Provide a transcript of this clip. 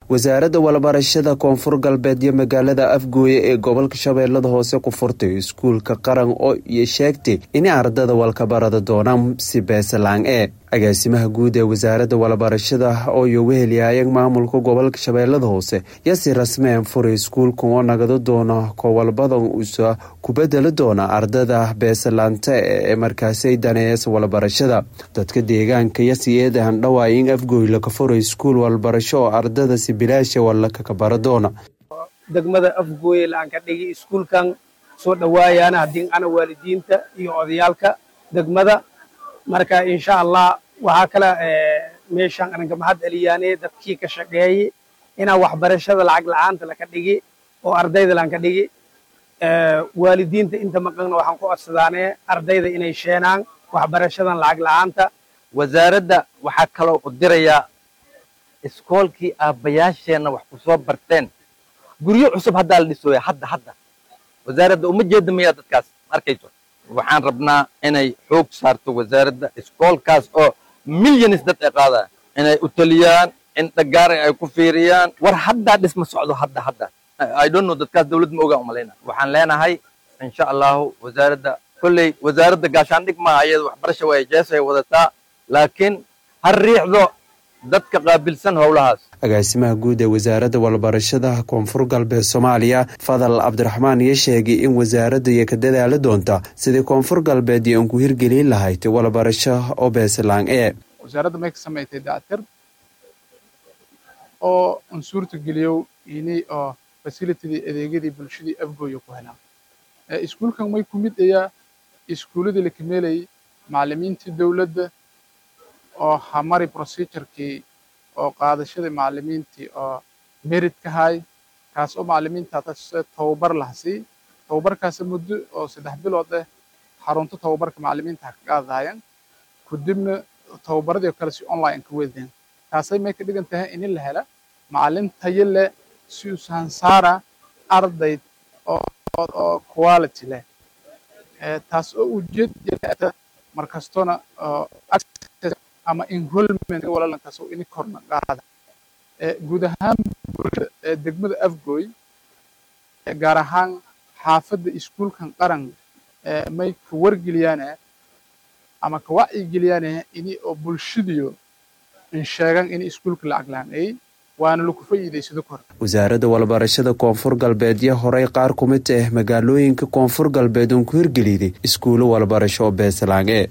wasaaradda walbarashada koonfur galbeed iyo magaalada afgooye ee gobolka shabeellada hoose ku furtay iskuulka qaran oo iyo sheegtay inay ardada walkabarada doonaan si beesalaan e agaasimaha guud ee wasaaradda walbarashada oo iyo wehelyaayeen maamulka gobolka shabeellada hoose yasi rasmeen furay iskuulkan oo nagado doona kowalbadan usa ku bedeli doona ardada beesalaanta ee markaasay daneeyasa walbarashada dadka deegaanka yasi eedahan dhawaay in afgooy laka furay iskuul walbarasho oo ardada si bilaasha walakaka bara doona degmada afgooye la-aan ka dhigi iskuulkan soo dhawaayaana haddii ana waalidiinta iyo odayaalka degmada marka insha allah waxaa kale meeshaan ananka mahad celiyaane dadkii ka shaqeeyey inaa waxbarashada lacag la-aanta laka dhigi oo ardayda laan ka dhigi waalidiinta inta maqanna waxaan ku codsadaane ardayda inay sheenaan waxbarashadan lacag la-aanta wasaaradda waxaa kaloo u dirayaa iskoolkii aabbayaasheenna wax ku soo barteen guryo cusub haddaa la dhisooya hadda hadda wasaaradda uma jeeda mayaa dadkaas arkayso waxaan rabnaa inay xoog saarto wasaaradda iskoolkaas oo milyanis dad ay qaadaan inay u taliyaan in dhagaara ay ku fiiriyaan war haddaa dhisma socdo hadda hadda i don't know dadkaas dawlad ma ogaan umalayna waxaan leenahay insha allahu wasaaradda kolley wasaaradda gaashaandhig maaha iyada waxbarasha way jeesay wadataa laakiin ha riixdo dadka qaabilsan howlahaas agaasimaha guud ee wasaaradda walbarashada koonfur galbeed soomaaliya fadal cabdiraxmaan iyo sheegay in wasaaradda iyo ka dadaali doonta sidii koonfur galbeed iyo aan ku hirgelin lahayd walbarasho oo beeslaan ee wasaaradda may ka samaysay dactir oo un suurta geliyow ini oo fasilitidii adeegyadii bulshadii afgooya ku helaan iskuulkan may ku mid ayaa iskuuladii la kameelayay macallimiintii dowladda oo hamari procedurkii oo qaadashadii macallimiintii oo merit ka hay kaas oo macallimiinta tababar lahasii tababarkaas muddo oo saddex bilood ah xarunto tababarka macallimiinta ha ka qaadahayaan kadibna tababaradii oo kale si online ka wedeen taasay may ka dhigan tahay in la hela macallin tayo leh si usan saara arday oo quality leh taas oo ujeedata markastona ama enrollment walaalankaas oo ini korna qaada guud ahaan bulshada degmada afgooy gaar ahaan xaafadda iskuulkan qaran may ka wargeliyaane ama ka wacyigeliyaan ini oo bulshadiyo in sheegan in iskuulka lacag la-aan waana laku fa'iidaysado kor wasaaradda walbarashada koonfur galbeed iyo horey qaar ku mid ah magaalooyinka koonfur galbeed uon ku hirgeliday iskuulo walbarasho oo beesalaange